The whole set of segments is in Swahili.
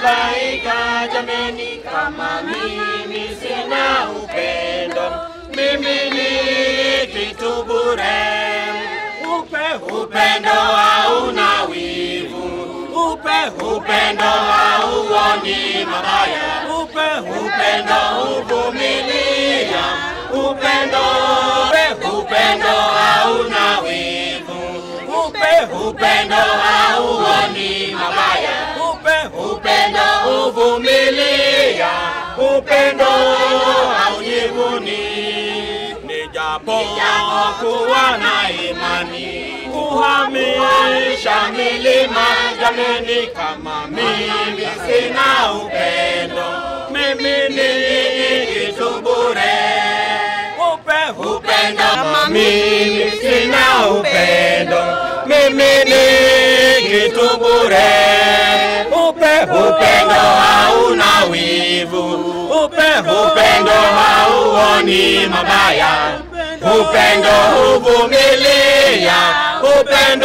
Laika jameni, kama mimi sina upendo, mimi ni kitu bure. Upe upendo hauna wivu, upe upendo hauoni mabaya, upe upendo huvumilia, upendo upe upendo hauna wivu, upe upendo hauoni mabaya, upe upendo huvumilia, upendo haujivuni. Nijapo kuwa na imani kuhamisha milima, jameni, kama mimi sina upendo, mimi ni kitu bure. Upe upendo, kama mimi sina upendo, mimi ni kitu bure. Upe upendo hauna wivu, upe upendo hauoni mabaya, upendo huvumilia, upendo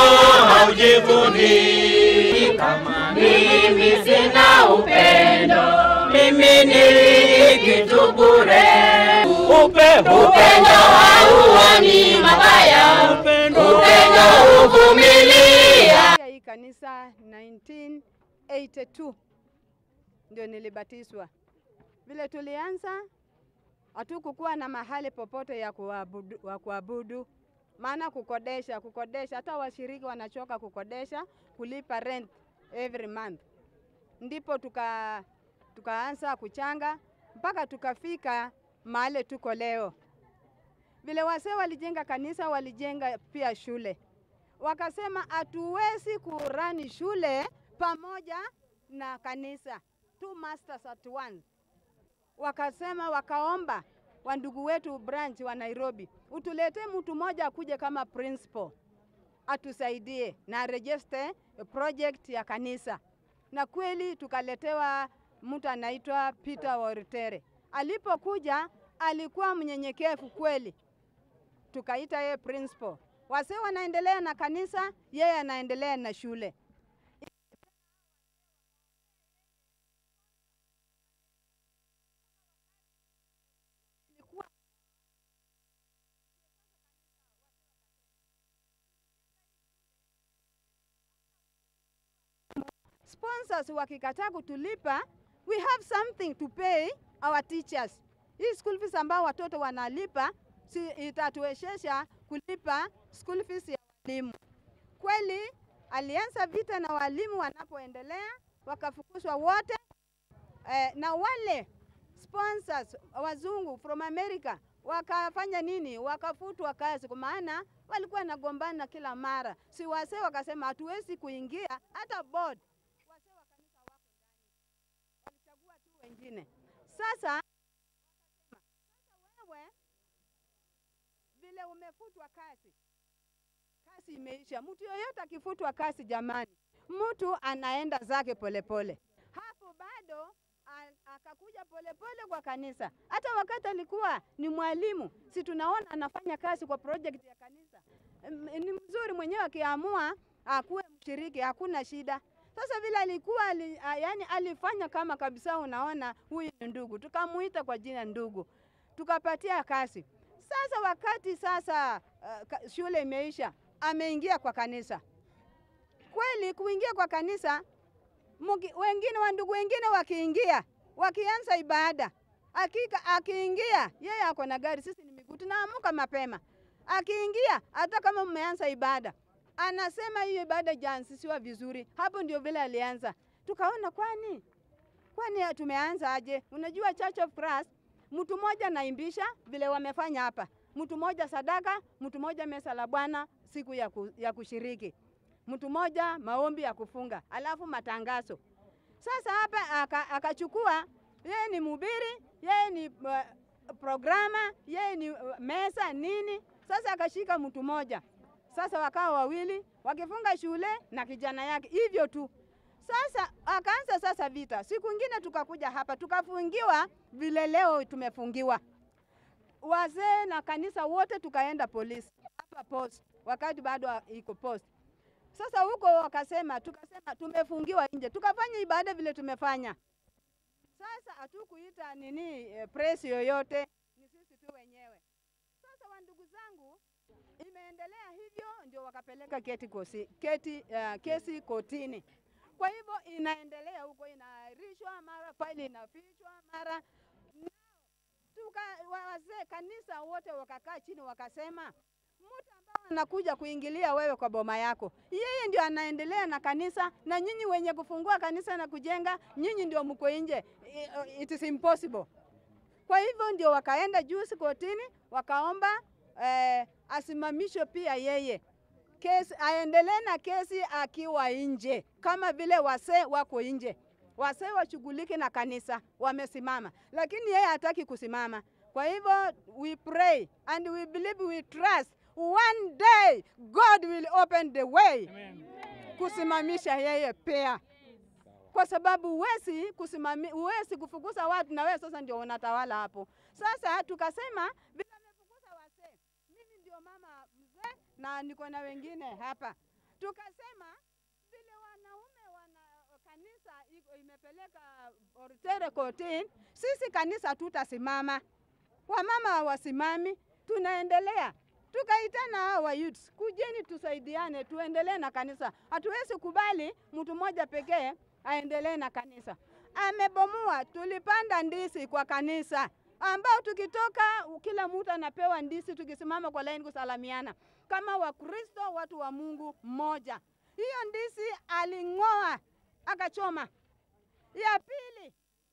haujivuni. Kama mimi sina upendo, mimi ni kitu bure. Upe upendo hauoni mabaya, upendo huvumilia. hii kanisa 1982 ndio nilibatizwa. Vile tulianza, hatukukuwa na mahali popote ya kuabudu, wa kuabudu, maana kukodesha kukodesha, hata washiriki wanachoka kukodesha, kulipa rent every month. Ndipo tuka tukaanza kuchanga mpaka tukafika mahali tuko leo. Vile wasee walijenga kanisa, walijenga pia shule wakasema hatuwezi kurani shule pamoja na kanisa, two masters at once. Wakasema wakaomba wandugu wetu branch wa Nairobi, utuletee mtu mmoja akuje kama principal atusaidie na arejeste project ya kanisa, na kweli tukaletewa mtu anaitwa Peter Woritere. Alipokuja alikuwa mnyenyekevu kweli, tukaita yeye principal. Wasee wanaendelea na kanisa, yeye anaendelea na shule. Sponsors wakikataa kutulipa, we have something to pay our teachers. Hii school fees ambao watoto wanalipa si itatuwezesha kulipa school fees ya walimu. Kweli alianza vita na walimu wanapoendelea, wakafukuzwa wote eh, na wale sponsors wazungu from America wakafanya nini? Wakafutwa kazi, kwa maana walikuwa nagombana kila mara. Si wasee wakasema hatuwezi kuingia hata board, wasee wa kanisa wako ndani, walichagua tu wengine. Sasa wakasema, sasa wewe vile umefutwa kazi, kazi imeisha. Mtu yoyote akifutwa kazi, jamani, mtu anaenda zake polepole. Hapo bado a- akakuja polepole kwa kanisa. Hata wakati alikuwa ni mwalimu, si tunaona anafanya kazi kwa project ya kanisa. M- Ni mzuri mwenyewe akiamua akuwe mshiriki, hakuna shida. Sasa vile alikuwa ali, a, yani alifanya kama kabisa, unaona huyu ni ndugu, tukamuita kwa jina ndugu, tukapatia kazi. Sasa wakati sasa uh, ka- shule imeisha, ameingia kwa kanisa. Kweli kuingia kwa kanisa muki, wengine wa ndugu wengine wakiingia wakianza ibada, akika akiingia yeye ako na gari, sisi ni miguu, tunaamuka mapema. Akiingia hata kama mmeanza ibada, anasema hiyo ibada jaanzishiwa vizuri. Hapo ndio vile alianza, tukaona kwani kwani tumeanza aje? Unajua Church of Christ, mtu mmoja naimbisha vile wamefanya hapa, mtu mmoja sadaka, mtu mmoja mesa la Bwana siku ya, ku, ya kushiriki, mtu mmoja maombi ya kufunga, alafu matangazo. Sasa hapa aka- akachukua yeye ni mhubiri, yeye ni uh, programa, yeye ni uh, mesa nini. Sasa akashika mtu mmoja, sasa wakawa wawili wakifunga shule na kijana yake, hivyo tu. Sasa akaanza sasa vita. Siku ingine tukakuja hapa tukafungiwa vile leo tumefungiwa, wazee na kanisa wote tukaenda polisi hapa post, wakati bado iko post. Sasa huko wakasema, tukasema tumefungiwa nje, tukafanya ibada vile tumefanya. Sasa hatukuita nini eh, press yoyote, ni sisi tu wenyewe. Sasa wandugu zangu, imeendelea hivyo, ndio wakapeleka keti kosi, keti, uh, kesi kotini. Kwa hivyo inaendelea huko, inaahirishwa, mara faili inafichwa, mara tuka wa- wazee kanisa wote wakakaa chini wakasema, mtu ambaye anakuja kuingilia wewe kwa boma yako, yeye ndio anaendelea na kanisa, na nyinyi wenye kufungua kanisa na kujenga, nyinyi ndio mko nje. I- It is impossible. Kwa hivyo ndio wakaenda juzi kotini wakaomba eh, asimamishwe pia yeye kesi, aendelee na kesi akiwa nje, kama vile wasee wako nje. Wasee washughulike na kanisa, wamesimama, lakini yeye hataki kusimama. Kwa hivyo we pray and we believe, we trust one day God will open the way kusimamisha yeye pia kwa sababu huwezi kusimami, huwezi kufukuza watu na wewe sasa ndio unatawala hapo. Sasa tukasema vile amefukuza wasee, mimi ndio mama mzee na niko na wengine hapa, tukasema vile wanaume wana kanisa iko- imepeleka Ortere kotini, sisi kanisa hatutasimama, wamama hawasimami, tunaendelea tukaitana hawa youths, kujeni tusaidiane, tuendelee na kanisa. Hatuwezi kubali mtu mmoja pekee aendelee na kanisa. Amebomoa, tulipanda ndisi kwa kanisa ambao tukitoka kila mtu anapewa ndisi, tukisimama kwa laini kusalamiana kama Wakristo, watu wa Mungu mmoja. Hiyo ndisi aling'oa akachoma. Ya pili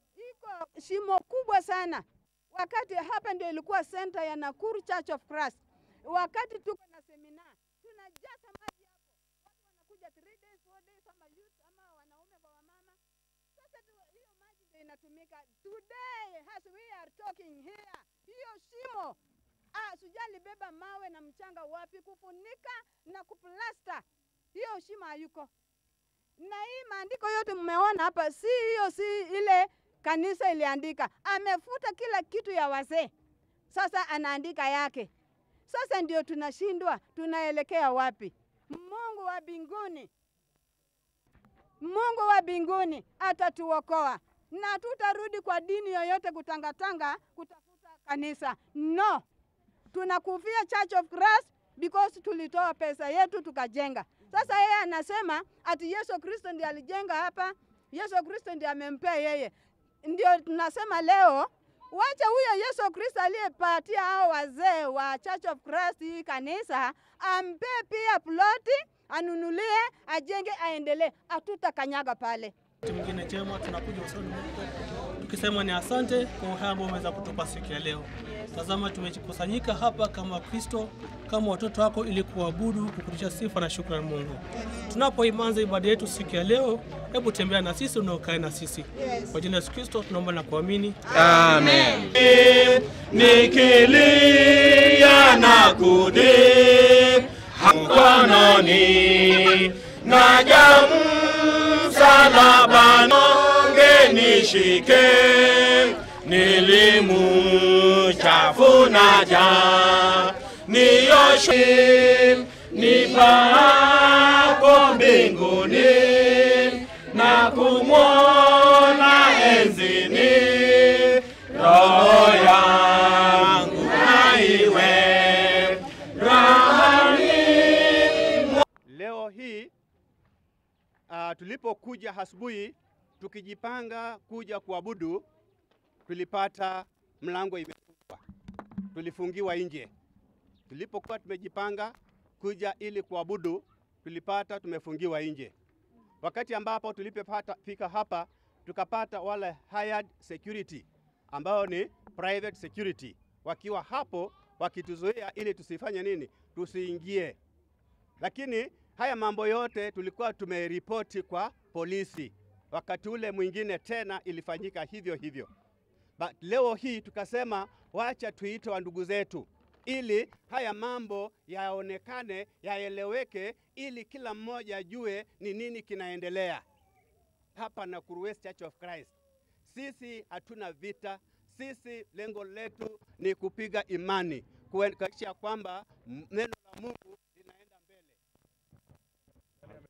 iko shimo kubwa sana, wakati hapa ndio ilikuwa center ya Nakuru Church of Christ. Wakati tuko na semina tunajaza maji hapo, watu wanakuja 3 days 4 days, ama youth ama wanaume kwa wamama. Sasa tu, hiyo maji ndio inatumika today as we are talking here. Hiyo shimo ah, Suja alibeba mawe na mchanga wapi kufunika na kuplasta hiyo shimo hayuko na hii maandiko yote mmeona hapa, si hiyo, si ile kanisa iliandika. Amefuta kila kitu ya wazee, sasa anaandika yake. Sasa ndio tunashindwa, tunaelekea wapi? Mungu wa mbinguni, Mungu wa mbinguni atatuokoa na tutarudi kwa dini yoyote kutangatanga kutafuta kanisa. No, tunakufia Church of Christ because tulitoa pesa yetu tukajenga. Sasa yeye anasema ati Yesu Kristo ndiye alijenga hapa, Yesu Kristo ndiye amempea yeye. Ndio tunasema leo, wacha huyo Yesu Kristo aliyepatia hao wazee wa Church of Christ hii kanisa ampe pia ploti, anunulie, ajenge, aendelee. Hatutakanyaga pale. Wakati mwingine chema tunakuja usoni mwako tukisema ni asante kwa uhai ambao umeweza kutupa siku ya leo. Tazama, tumekusanyika hapa kama Kristo, kama watoto wako, ili kuabudu, kukurudisha sifa na shukrani Mungu. Tunapoimanza ibada yetu siku ya leo, hebu tembea na sisi, unaokae na sisi. Kwa jina la Yesu Kristo tunaomba na kuamini. Amen. Nikilia na kudi mkononi naja msalabani ngenishike nilimuchafuna ja nioshe nipapo mbinguni na kumwona enzini roho yangu naiwe rahani Leo hii uh, tulipokuja asubuhi tukijipanga kuja kuabudu, tulipata mlango imefungwa, tulifungiwa nje. Tulipokuwa tumejipanga kuja ili kuabudu, tulipata tumefungiwa nje. Wakati ambapo tulipopata fika hapa, tukapata wale hired security ambao ni private security wakiwa hapo wakituzuia ili tusifanye nini, tusiingie lakini haya mambo yote tulikuwa tumeripoti kwa polisi. Wakati ule mwingine tena ilifanyika hivyo hivyo, but leo hii tukasema wacha tuite wa ndugu zetu ili haya mambo yaonekane, yaeleweke, ili kila mmoja ajue ni nini kinaendelea hapa Nakuru West Church of Christ. Sisi hatuna vita, sisi lengo letu ni kupiga imani, kuhakikisha kwamba m- neno la Mungu linaenda mbele.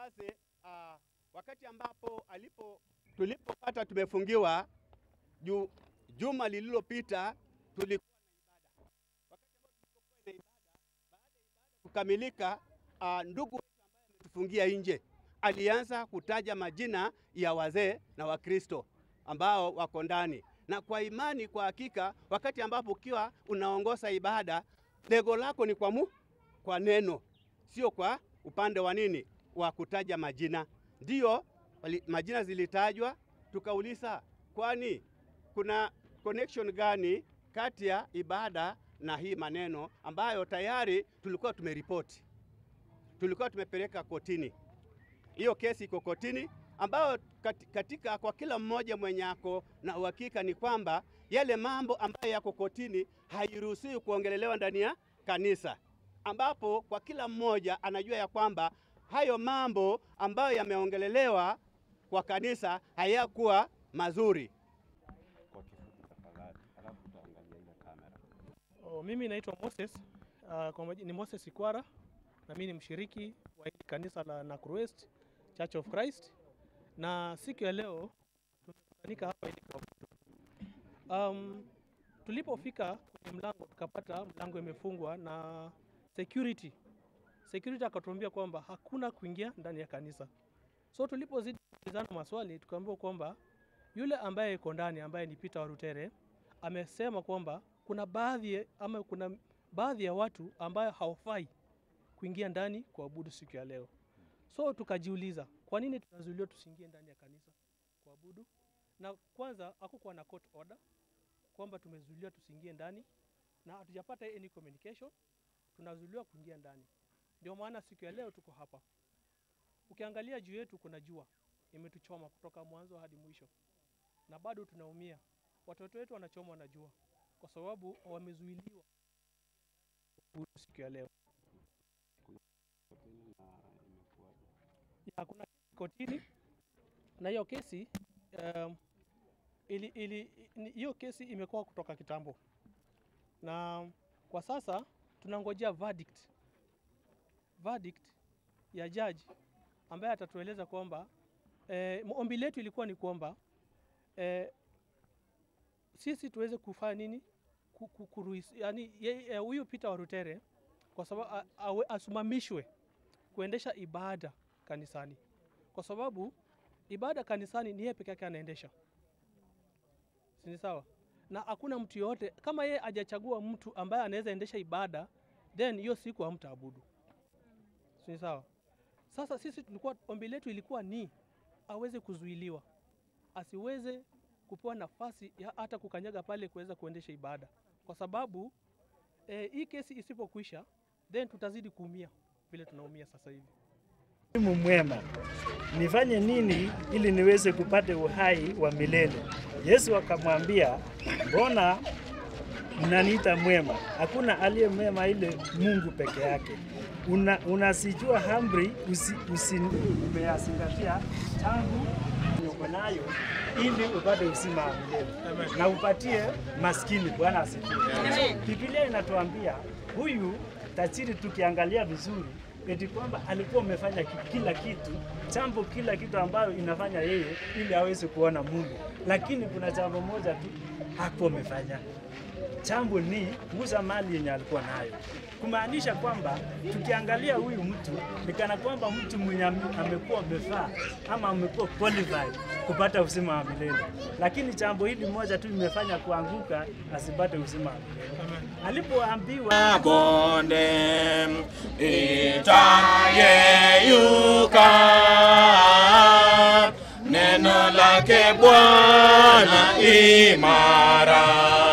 basi uh, wakati ambapo alipo tulipopata tumefungiwa ju, juma lililopita tulikuwa na ibada. Wakati ambao tulipokuwa na ibada, baada ya ibada kukamilika, uh, ndugu wetu ambaye ametufungia nje alianza kutaja majina ya wazee na Wakristo ambao wako ndani, na kwa imani, kwa hakika, wakati ambapo ukiwa unaongoza ibada, lengo lako ni kwa mu, kwa neno, sio kwa upande wa nini wa kutaja majina. Ndiyo wali- majina zilitajwa, tukauliza kwani kuna connection gani kati ya ibada na hii maneno ambayo tayari tulikuwa tumeripoti, tulikuwa tumepeleka kotini. Hiyo kesi iko kotini, ambayo kat- katika kwa kila mmoja mwenye ako na uhakika ni kwamba yale mambo ambayo yako kotini hairuhusiwi kuongelelewa ndani ya kanisa, ambapo kwa kila mmoja anajua ya kwamba hayo mambo ambayo yameongelelewa kwa kanisa hayakuwa mazuri. kwa kifupi tafadhali, alafu utaangalia ile kamera. Oh, mimi naitwa Moses uh, kwa maji, ni Moses Ikwara na mimi ni mshiriki wa hili kanisa la Nakuru West Church of Christ, na siku ya leo tumekutanika hapa ili kuabudu. Um, tulipofika kwenye mlango tukapata mlango imefungwa na security. Security akatuambia kwamba hakuna kuingia ndani ya kanisa. So tulipozidi kuulizana maswali tukaambiwa kwamba yule ambaye yuko ndani ambaye ni Peter Warutere amesema kwamba kuna baadhi ya- ama kuna baadhi ya watu ambayo hawafai kuingia ndani kuabudu siku ya leo. So tukajiuliza kwa nini tunazuiliwa tusiingie ndani ya kanisa kuabudu, na kwanza hakukuwa na court order kwamba tumezuiliwa tusiingie ndani, na hatujapata any communication, tunazuiliwa kuingia ndani. Ndio maana siku ya leo tuko hapa. Ukiangalia juu yetu kuna jua imetuchoma kutoka mwanzo hadi mwisho, na bado tunaumia. Watoto wetu wanachomwa na jua kwa sababu wamezuiliwa kuabudu siku ya leo. Kotini na imekuwaje? ya kuna kesi kotini na hiyo kesi um, ili, ili, ni- hiyo kesi imekuwa kutoka kitambo, na kwa sasa tunangojea verdict verdict ya judge ambaye atatueleza kwamba eh, ombi letu ilikuwa ni kwamba eh, sisi tuweze kufanya nini Ku- ku- kuruhusi- yani yeye- eh, huyu Peter Warutere kwa sababu a- awe- asimamishwe kuendesha ibada kanisani, kwa sababu ibada kanisani ni yeye peke yake anaendesha, si ni sawa? Na hakuna mtu yoyote kama yeye hajachagua mtu ambaye anaweza endesha ibada, then hiyo siku hamtaabudu, si ni sawa? Sasa sisi tulikuwa ombi letu ilikuwa ni aweze kuzuiliwa, asiweze kupewa nafasi ya hata kukanyaga pale kuweza kuendesha ibada, kwa sababu eh, hii kesi isipokwisha, then tutazidi kuumia vile tunaumia sasa hivi. Mungu mwema, nifanye nini ili niweze kupata uhai wa milele? Yesu akamwambia, mbona mnaniita mwema? Hakuna aliye mwema ile Mungu peke yake. Una, unasijua amri usi, usi, umeyazingatia tangu uko nayo ili upate uzima wa milele na upatie maskini. Bwana asifiwe. Biblia inatuambia huyu tajiri, tukiangalia vizuri, eti kwamba alikuwa amefanya ki- kila kitu, jambo kila kitu ambayo inafanya yeye ili aweze kuona Mungu, lakini kuna jambo moja tu hakuwa amefanya jambo ni kuuza mali yenye alikuwa nayo, kumaanisha kwamba tukiangalia huyu mtu ni kana kwamba mtu mwenye ame- amekuwa amefaa ama amekuwa qualified kupata uzima wa milele, lakini jambo hili moja tu imefanya kuanguka asipate uzima wa milele. Alipoambiwa bonde itayeyuka, neno lake Bwana imara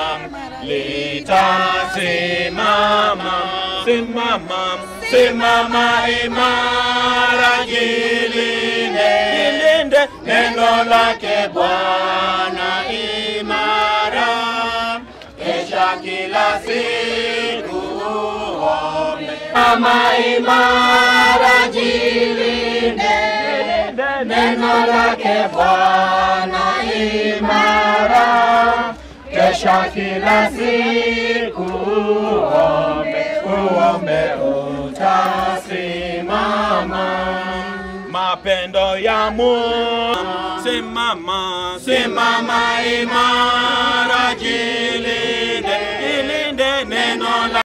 litasimama, simama, simama imara, jilinde, jilinde neno lake Bwana imara kesha kila siku uombe kama imara, jilinde neno lake Bwana imara, kesha kila siku uombe, uombe utasimama. mapendo ya Mungu. Simama, simama imara, jilinde, jilinde neno